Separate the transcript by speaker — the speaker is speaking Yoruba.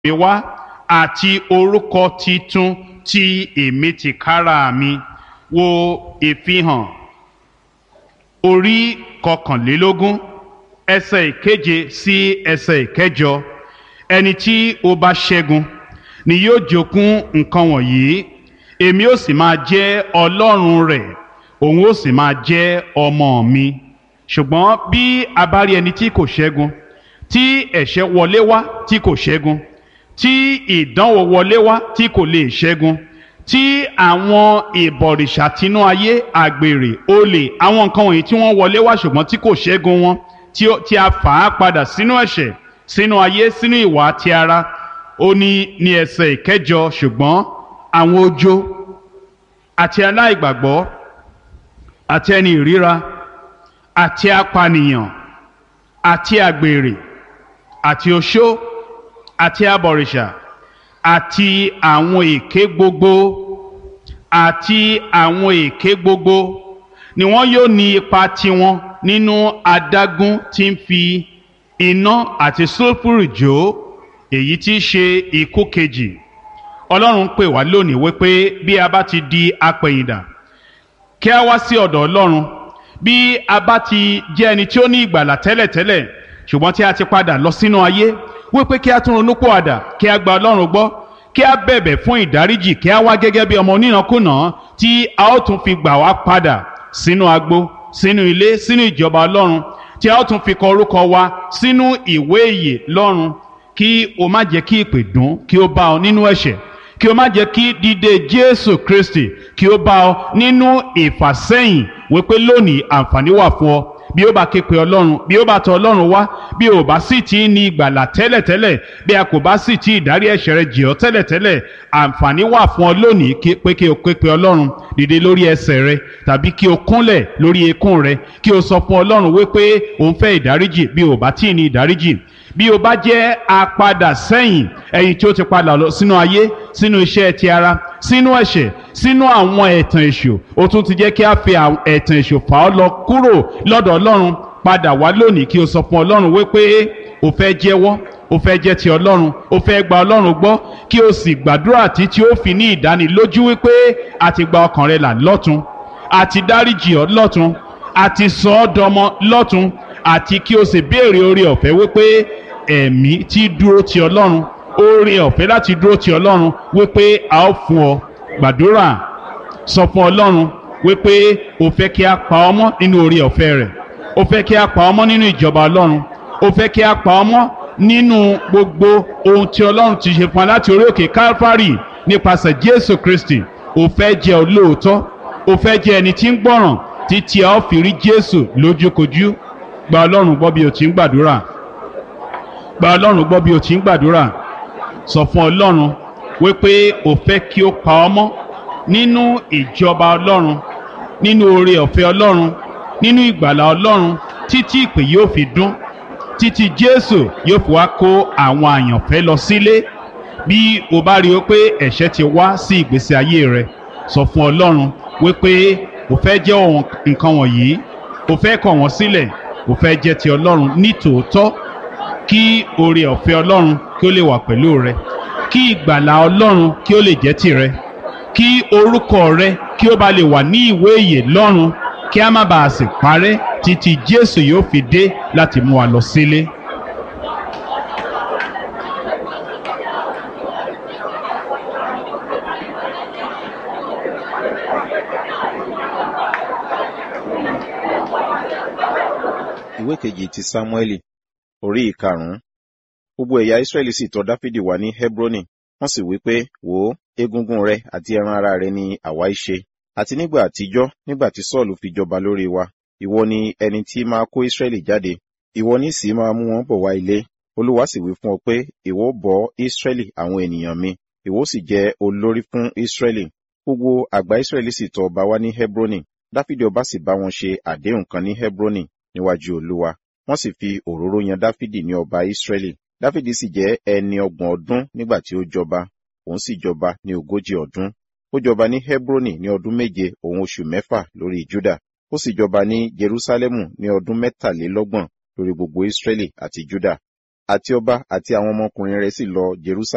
Speaker 1: mi wá àti orúkọ titun tí èmi ti kára mi wo ìfihàn orí kọkànlélógún ẹsẹ̀ ìkeje sí ẹsẹ̀ ìkẹjọ ẹni tí ó bá ṣẹ́gun ni yóò jogún nǹkan wọ̀nyí èmi ó sì máa jẹ́ ọlọ́run rẹ̀ òun ó sì máa jẹ́ ọmọ mi ṣùgbọ́n bí a bá rí ẹni tí kò ṣẹ́gun tí ẹ̀ṣẹ̀ wọlé wá tí kò ṣẹ́gun tí ìdánwò wọlé wá tí kò lè ṣẹ́gun tí àwọn ìbọ̀rìṣà tinú ayé àgbèrè olè àwọn nǹkan wọ̀nyí tí wọ́n wọlé wá ṣùgbọ́n tí kò ṣẹ́gun wọn tí a fà á padà sínú ẹ̀ṣẹ̀ sínú ayé sínú ìwà ti ara ó ní ní ẹsẹ̀ ìkẹjọ ṣùgbọ́n àwọn ojo àti aláìgbàgbọ́ àti ẹni ìríra àti apànìyàn àti àgbèrè àti oṣó àti abọ̀rìṣà àti àwọn èké gbogbo àti àwọn èké gbogbo ni wọn yóò ní ipa tiwọn nínú adágún tí ń fi iná àti sulfuru jó èyí tí í ṣe ikú kejì ọlọ́run pè wá lónìí wípé bí a bá ti di apẹ̀yìndà kí a wá sí ọ̀dọ̀ ọlọ́run bí a bá ti jẹ́ ẹni tí ó ní ìgbàlà tẹ́lẹ̀tẹ́lẹ̀ ṣùgbọ́n tí a ti padà lọ sínú ayé wípé kí a tún ronú pòwàdà kí a gba ọlọ́run gbọ́ kí a bẹ̀bẹ̀ fún ìdáríjì kí a wá gẹ́gẹ́ bí ọmọ onínàkúnà tí a ó tún fi gbà wá padà sínú agbo sínú ilé sínú ìjọba ọlọ́run tí a ó tún fi kọ orúkọ wa sínú ìwé ìyè lọ́run kí o má jẹ́ kí ìpè dùn kí o bá ọ nínú ẹ̀ṣẹ̀ kí o má jẹ́ kí dídé jésù kristi kí o bá ọ nínú ìfàsẹ́yìn wípé lónìí àǹfààní wà fún ọ bí ó bá ké pe ọlọ́run bí ó bá tọ ọlọ́run wá bí ó bá sì ti ní ìgbàlà tẹ́lẹ̀tẹ́lẹ̀ bí a kò bá sì ti ìdárí ẹ̀ṣẹ̀ rẹ jì ọ́ tẹ́lẹ̀tẹ́lẹ̀ àǹfààní wà fún ọ lónìí pé kí o ké pe ọlọ́run dìde lórí ẹsẹ̀ rẹ tàbí kí o kúnlẹ̀ lórí eékún rẹ kí o sọ fún ọlọ́run wípé o ń fẹ́ ìdáríjì bí o bá tí ì ní ìdáríjì bí o bá jẹ́ apadà sẹ́yìn ẹ̀yin tí ó ti padà lọ sínú ayé sínú iṣẹ́ ti ara sínú ẹ̀ṣẹ̀ sínú àwọn ẹ̀tàn èṣù ó tún ti jẹ́ kí a fi ẹ̀tàn èṣù fà ọ́ lọ kúrò lọ́dọ̀ ọlọ́run padà wá lónìí kí o sọ fún ọlọ́run wípé o fẹ́ jẹ́wọ́ o fẹ́ jẹ́ ti ọlọ́run o fẹ́ gba ọlọ́run gbọ́ kí o sì gbàdúrà títí ó fi ní ìdánilójú wípé a ti gba ọkàn rẹ là lọ́tun a ti dáríjì ọ́ lọ́tun a ti sọ ọ́ dọmọ lọ́tun àti kí o sì béèrè oore ọ̀fẹ́ wípé ẹ̀mí tí dúró ti ọlọ́run oore ọ̀fẹ́ láti dúró ti ọlọ́run wípé a ó fún ọ gbàdúrà sọ fún ọlọ́run wípé o fẹ́ kí a pa ọmọ nínú oore ọ̀fẹ́ rẹ̀ o fẹ́ kí a pa ọmọ nínú ìjọba ọlọ́run o fẹ́ kí a pa ọmọ nínú gbogbo ohun tí ọlọ́run ti ṣe fún wa láti orí òkè Calvary nípasẹ̀ Jésù Kristi o fẹ́ jẹ́ olóòótọ́ o fẹ́ jẹ́ ẹni tí ń gbọ́ràn títí a ó fi rí Jésù lójúkojú gba ọlọ́run gbọ́ bí o ti ń gbàdúrà gba ọlọ́run gbọ́ bí o ti ń gbàdúrà sọ fún ọlọ́run wípé o fẹ́ kí o pa ọmọ nínú ìjọba ọlọ́run nínú oore ọ̀fẹ́ ọlọ́run nínú ìgbàlà ọlọ́run títí ìpè yóò fi dún títí jésù yóò fi wá kó àwọn àyànfẹ́ lọ sílé bí o bá rí o pé ẹ̀ṣẹ̀ ti wá sí ìgbésí ayé rẹ sọ fún ọlọ́run wípé o fẹ́ jẹ́ nǹkan wọ̀nyí o fẹ́ kọ̀ wọ́n sílẹ̀ o fẹ́ jẹ́ ti ọlọ́run ní tòótọ́ kí oore ọ̀fẹ́ ọlọ́run kí ó lè wà pẹ̀lú rẹ kí ìgbàlà ọlọ́run kí ó lè jẹ́ tìrẹ kí orúkọ rẹ kí ó bá lè wà ní ìwé ìyè lọ́run kí a má bàa sì parẹ́ títí jésù yóò fi dé láti mú wa lọ sílé.
Speaker 2: ìwé kejì ti sámúẹ́lì orí ìkarùn-ún gbogbo ẹ̀yà israẹli sì tọ̀ dáfídì wá ní hebroni wọ́n sì wí pé wò ó egungun rẹ àti ẹran ara rẹ ni àwa í ṣe àti nígbà àtijọ́ nígbà tí sọ́ọ̀lù fi jọba lórí wa ìwọ ni ẹni tí máa kó israẹli jáde ìwọ ní sì máa mú wọn bọ̀ wá ilé olúwa sì wí fún ọ pé ìwọ bọ́ israẹli àwọn ènìyàn mi ìwọ sì jẹ olórí fún israẹli gbogbo àgbà israẹli sì tọ̀ ọba wá ní hebroni dáfídì ọba sì bá wọn ṣe àdéhùn kan ní hebroni níwájú olúwa wọ́n sì fi òróró yan dáfídì ní ọba israẹli dáfídì sì jẹ́ ẹni ọgbọ̀n ọdún nígbà tí ó jọba òun sì jọba ní ogójì ọdún ó jọba ní hebroni ní ọdún méje òun oṣù mẹ́fà lórí juda ó sì jọba ní jerusalemu ní ọdún mẹ́tàlélọ́gbọ̀n lórí gbogbo israẹli àti juda àti ọba àti àwọn ọmọkùnrin rẹ̀ sì lọ jerusalem